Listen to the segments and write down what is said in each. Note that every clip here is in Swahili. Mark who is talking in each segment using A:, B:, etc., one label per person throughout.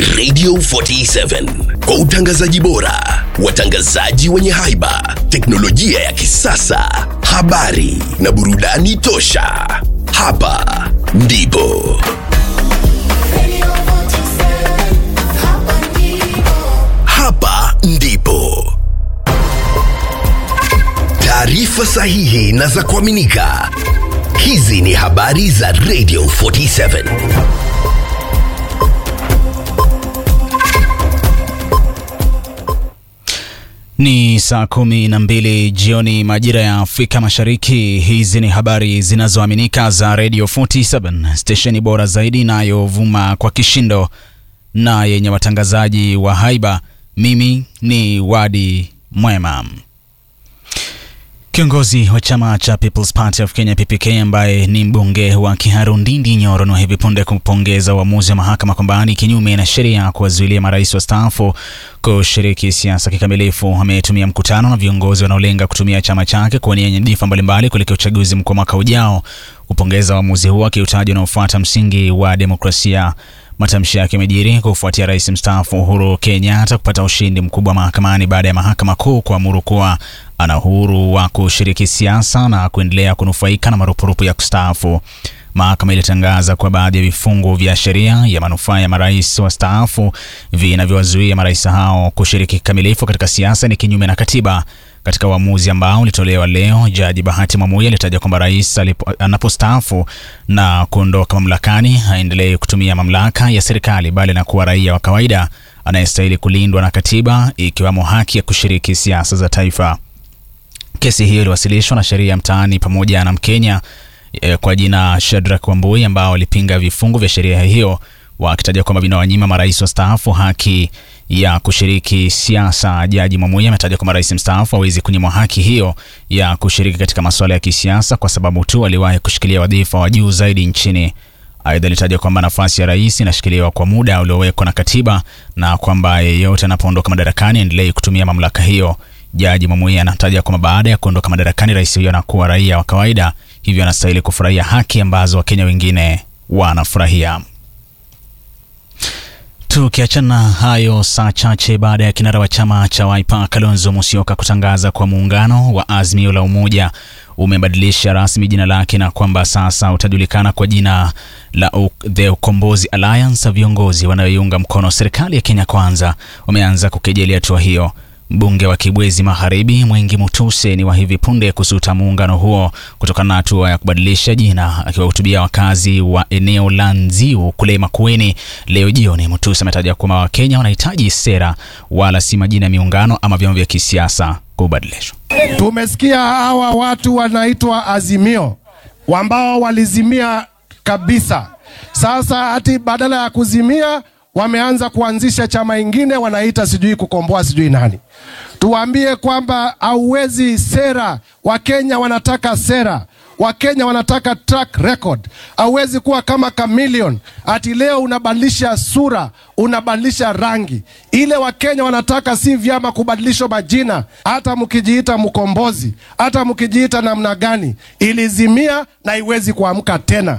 A: Radio 47 kwa utangazaji bora, watangazaji wenye haiba, teknolojia ya kisasa, habari na burudani tosha. Hapa ndipo hapa ndipo taarifa sahihi na za kuaminika. Hizi ni habari za Radio 47.
B: Ni saa kumi na mbili jioni majira ya Afrika Mashariki. Hizi ni habari zinazoaminika za Radio 47, stesheni bora zaidi inayovuma kwa kishindo na yenye watangazaji wa haiba. Mimi ni Wadi Mwema. Kiongozi wa chama cha People's Party of Kenya PPK ambaye ni mbunge wa Kiharu Ndindi Nyoro na hivi punde kupongeza uamuzi wa mahakama kwamba ni kinyume na sheria kuwazuilia marais wastaafu kushiriki siasa kikamilifu. Ametumia mkutano na viongozi wanaolenga kutumia chama chake kuwania nyadhifa mbalimbali kuelekea uchaguzi mkuu mwaka ujao kupongeza uamuzi huo akiutaja unaofuata msingi wa demokrasia. Matamshi yake yamejiri kufuatia rais mstaafu Uhuru Kenyatta kupata ushindi mkubwa mahakamani baada ya mahakama kuu kuamuru kuwa ana uhuru wa kushiriki siasa na kuendelea kunufaika na marupurupu ya kustaafu. Mahakama ilitangaza kuwa baadhi ya vifungu vya sheria ya manufaa ya marais wastaafu vinavyowazuia marais hao kushiriki kikamilifu katika siasa ni kinyume na katiba. Katika uamuzi ambao ulitolewa leo, Jaji Bahati Mwamuye alitaja kwamba rais anapostaafu na kuondoka mamlakani haendelee kutumia mamlaka ya serikali bali na kuwa raia wa kawaida anayestahili kulindwa na katiba, ikiwemo haki ya kushiriki siasa za taifa. Kesi hiyo iliwasilishwa na sheria ya mtaani pamoja na Mkenya e, kwa jina Shadrack Wambui ambao walipinga vifungu vya sheria hiyo wakitaja kwamba vinawanyima marais wastaafu haki ya kushiriki siasa. Jaji Mwamuye ametaja kwamba rais mstaafu hawezi kunyimwa haki hiyo ya kushiriki katika masuala ya kisiasa kwa sababu tu aliwahi kushikilia wadhifa wa juu zaidi nchini. Aidha, alitaja kwamba nafasi ya rais inashikiliwa kwa muda uliowekwa na katiba na kwamba yeyote anapoondoka madarakani aendelee kutumia mamlaka hiyo. Jaji Mwamuye anataja kwamba baada ya kuondoka madarakani, rais huyo anakuwa raia wa kawaida, hivyo anastahili kufurahia haki ambazo Wakenya wengine wanafurahia. Tukiachana hayo, saa chache baada ya kinara wa chama cha Wiper Kalonzo Musyoka kutangaza kwa muungano wa Azimio la Umoja umebadilisha rasmi jina lake na kwamba sasa utajulikana kwa jina la The Ukombozi Alliance, viongozi wanaoiunga mkono serikali ya Kenya Kwanza wameanza kukejeli hatua hiyo. Mbunge wa Kibwezi Magharibi Mwengi Mutuse ni wa hivi punde kusuta muungano huo kutokana na hatua ya kubadilisha jina. Akiwahutubia wakazi wa eneo la Nziu kule Makueni leo jioni, Mutuse ametaja kwamba Wakenya wanahitaji sera wala si majina ya miungano ama vyama vya kisiasa kubadilishwa.
C: Tumesikia hawa watu wanaitwa Azimio ambao walizimia kabisa. Sasa hati badala ya kuzimia wameanza kuanzisha chama ingine wanaita sijui kukomboa sijui nani. Tuwaambie kwamba hauwezi sera. Wakenya wanataka sera, Wakenya wanataka track record. Hauwezi kuwa kama chameleon ati leo unabadilisha sura, unabadilisha rangi. Ile Wakenya wanataka si vyama kubadilishwa majina, hata mkijiita mkombozi, hata mkijiita namna gani, ilizimia na iwezi kuamka tena.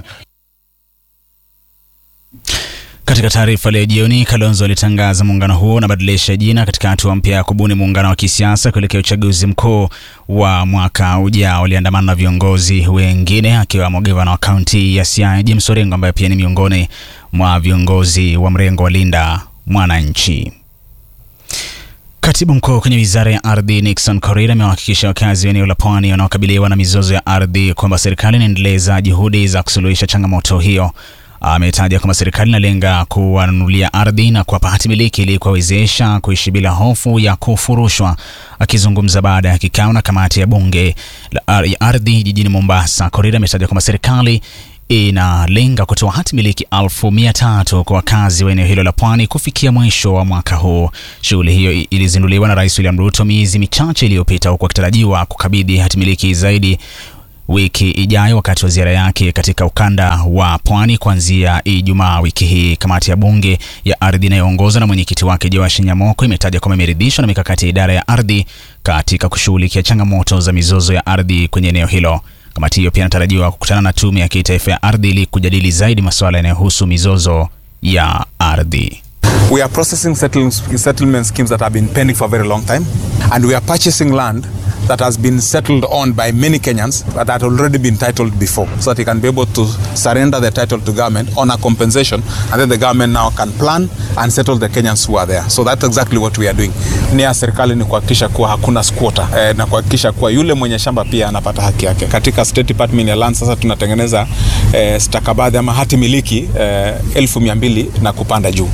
B: Katika taarifa leo jioni, Kalonzo alitangaza muungano huo unabadilisha jina katika hatua mpya ya kubuni muungano wa kisiasa kuelekea uchaguzi mkuu wa mwaka ujao. Aliandamana na viongozi wengine akiwemo gavana wa kaunti ya Siaya James Orengo ambaye pia ni miongoni mwa viongozi wa mrengo wa Linda Mwananchi. Katibu mkuu kwenye wizara ya ardhi Nixon Korir amewahakikisha wakazi wa eneo la pwani wanaokabiliwa na mizozo ya ardhi kwamba serikali inaendeleza juhudi za kusuluhisha changamoto hiyo. Ametaja kwamba serikali inalenga kuwanunulia ardhi na kuwapa hati miliki ili kuwawezesha kuishi bila hofu ya kufurushwa. Akizungumza baada ya kikao na kamati ya bunge ya ardhi jijini Mombasa, Korir ametaja kwamba serikali inalenga kutoa hati miliki elfu mia tatu kwa wakazi wa eneo hilo la pwani kufikia mwisho wa mwaka huu. Shughuli hiyo ilizinduliwa na Rais William Ruto miezi michache iliyopita, huku akitarajiwa kukabidhi hati miliki zaidi wiki ijayo wakati wa ziara yake katika ukanda wa pwani kuanzia Ijumaa wiki hii. Kamati ya bunge ya ardhi inayoongozwa na mwenyekiti wake Joash Nyamoko imetaja kwamba imeridhishwa na mikakati ya idara ya ardhi katika kushughulikia changamoto za mizozo ya ardhi kwenye eneo hilo. Kamati hiyo pia inatarajiwa kukutana na tume ya kitaifa ya ardhi ili kujadili zaidi masuala yanayohusu mizozo ya ardhi.
D: We are processing settle- settlement schemes that have been pending for a very long time, and we are purchasing land that has been settled on by many Kenyans but that had already been titled before, so that he can be able to surrender the title to government on a compensation, and then the government now can plan and settle the Kenyans who are there. So that's exactly what we are doing. Nia ya serikali ni kuhakikisha kuwa hakuna squatter eh, na kuhakikisha kuwa yule mwenye shamba pia anapata haki yake. Katika State Department ya Land sasa tunatengeneza eh, stakabadhi ama hati miliki eh, elfu mia mbili na kupanda juu.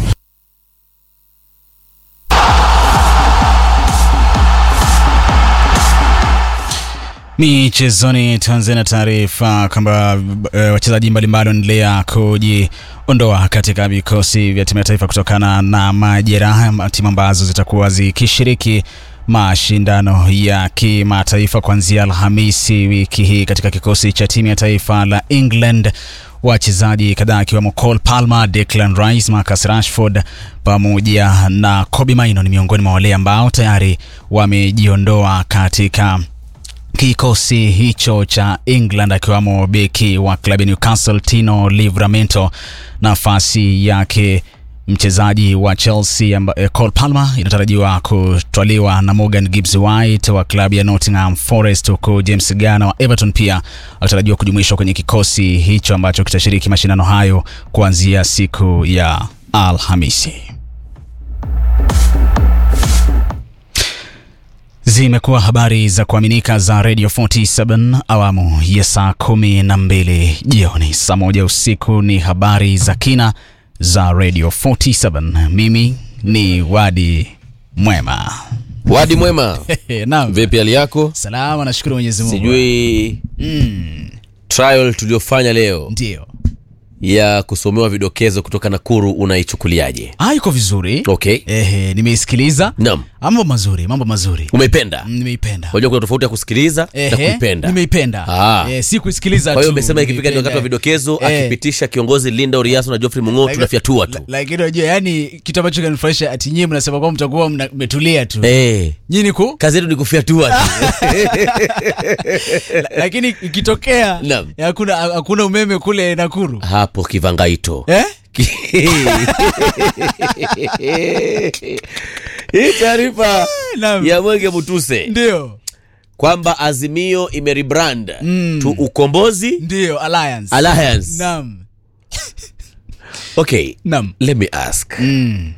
B: Michezoni, tuanze na taarifa kwamba e, wachezaji mbalimbali wanaendelea kujiondoa katika vikosi vya timu ya taifa kutokana na majeraha, timu ambazo zitakuwa zikishiriki mashindano ya kimataifa kuanzia Alhamisi wiki hii katika kikosi cha timu ya taifa la England. Wachezaji kadhaa akiwemo Cole Palmer, Declan Rice, Marcus Rashford pamoja na Kobbie Mainoo ni miongoni mwa wale ambao tayari wamejiondoa katika kikosi hicho cha England akiwamo beki wa klabu ya Newcastle Tino Livramento. Nafasi yake mchezaji wa Chelsea amba, eh, Cole Palmer inatarajiwa kutwaliwa na Morgan Gibbs White wa klabu ya Nottingham Forest, huku James Garner wa Everton pia akitarajiwa kujumuishwa kwenye kikosi hicho ambacho kitashiriki mashindano hayo kuanzia siku ya Alhamisi. Zimekuwa habari za kuaminika za Radio 47 awamu ya saa kumi na mbili jioni. Saa moja usiku ni habari za kina za Radio 47. Mimi ni Wadi Mwema.
E: Wadi mwema,
B: Naam.
E: vipi hali yako?
B: Salama, nashukuru Mwenyezi Mungu.
E: Sijui trial tuliyofanya leo
B: Ndio.
E: ya kusomewa vidokezo kutoka Nakuru unaichukuliaje?
B: Ah, iko vizuri.
E: Okay,
B: Ehe, nimeisikiliza.
E: naam,
B: Mambo mazuri, mambo mazuri.
E: umeipenda?
B: Mm, Nimeipenda.
E: Unajua kuna tofauti ya kusikiliza na
B: Ehe,
E: kuipenda.
B: Nimeipenda.
E: Ah.
B: Eh, si kuisikiliza tu.
E: Kwa hiyo umesema ikifika ni wakati wa
B: nimeipenda.
E: vidokezo,
B: Eh.
E: akipitisha kiongozi Linda Oriaso na Geoffrey Mung'o, tunafyatua tu.
B: La- Lakini unajua yani kitu ambacho kinanifurahisha ati nyinyi mnasema kwamba mtakuwa mna- mmetulia tu.
E: Eh,
B: Nyinyi ku
E: kazi yetu ni kufyatua tu.
B: lakini ikitokea
E: Naam.
B: hakuna hakuna umeme kule Nakuru.
E: hapo kivangaito
B: Eh?
E: hii taarifa
B: Naam.
E: ya Mwenge Mutuse
B: Ndio.
E: kwamba Azimio imerebrand to Ukombozi
B: Ndio Alliance.
E: Alliance.
B: Naam.
E: Okay,
B: Naam.
E: let me ask.
B: Mm.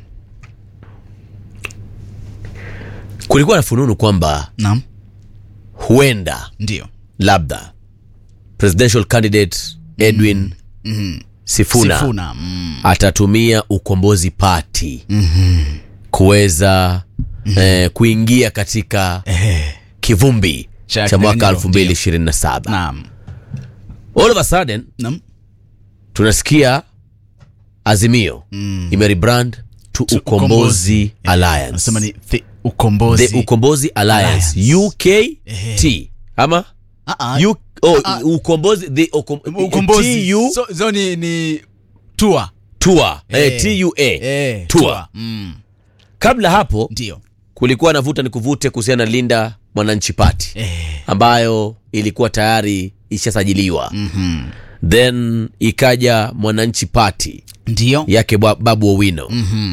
E: Kulikuwa na fununu kwamba
B: Naam.
E: huenda
B: Ndio.
E: labda presidential candidate Edwin Sifuna,
B: Sifuna. Mm.
E: atatumia Ukombozi Party kuweza eh, kuingia katika kivumbi
B: Cha
E: cha mwaka
B: kinyang'anyiro,
E: 2027.
B: Naam.
E: All of a sudden
B: Naam.
E: tunasikia Azimio imerebrand to Ukombozi
B: Ukombozi.
E: Alliance.
B: Nasema ni the ukombozi.
E: The Ukombozi Alliance,
B: Alliance.
E: UKT ama
B: Ah, ah.
E: U, oh, Ukombozi the Ukom,
B: ukombozi.
E: TU
B: So, so ni ni tour.
E: Tour eh,
B: Eh.
E: TUA
B: Eh,
E: Tour.
B: Mm.
E: Kabla hapo
B: Ndio.
E: kulikuwa na vuta ni kuvute kuhusiana na Linda Mwananchi Party
B: Eh.
E: ambayo ilikuwa tayari ishasajiliwa then ikaja Mwananchi Party
B: Ndio.
E: yake bwa- Babu Owino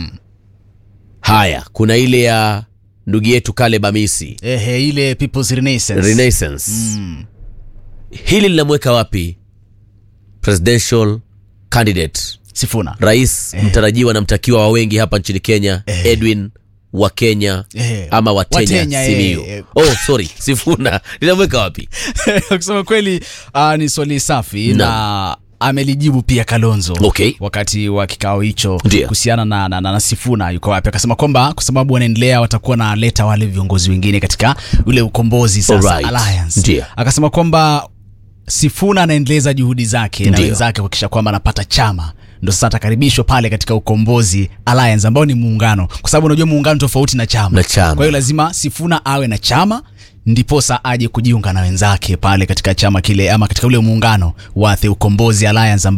E: haya kuna ile ya ndugu yetu Kale Bamisi
B: Ehe, ile People's Renaissance.
E: Renaissance hili linamweka wapi presidential candidate
B: Sifuna.
E: rais mtarajiwa na mtakiwa wa wengi hapa nchini Kenya Edwin wa Kenya
B: Eh.
E: ama Watenya,
B: Watenya, eh,
E: Simiyu
B: eh.
E: oh sorry Sifuna linamweka wapi
B: kusema kweli uh, ni swali safi
E: Naam.
B: na amelijibu pia Kalonzo
E: Okay.
B: wakati wa kikao hicho
E: Ndio.
B: kuhusiana na, na, na, na Sifuna yuko wapi, akasema kwamba kwa sababu wanaendelea watakuwa na leta wale viongozi wengine katika ule ukombozi sasa
E: Alright.
B: alliance.
E: Ndio.
B: Akasema kwamba Sifuna anaendeleza juhudi zake na
E: Ndio.
B: wenzake kuhakikisha kwamba anapata chama ndo sasa atakaribishwa pale katika ukombozi alliance ambao ni muungano, kwa sababu unajua muungano tofauti na chama.
E: Na chama.
B: Kwa hiyo lazima Sifuna awe na chama ndiposa aje kujiunga na wenzake pale katika chama kile ama katika ule muungano wa The Ukombozi Alliance ambao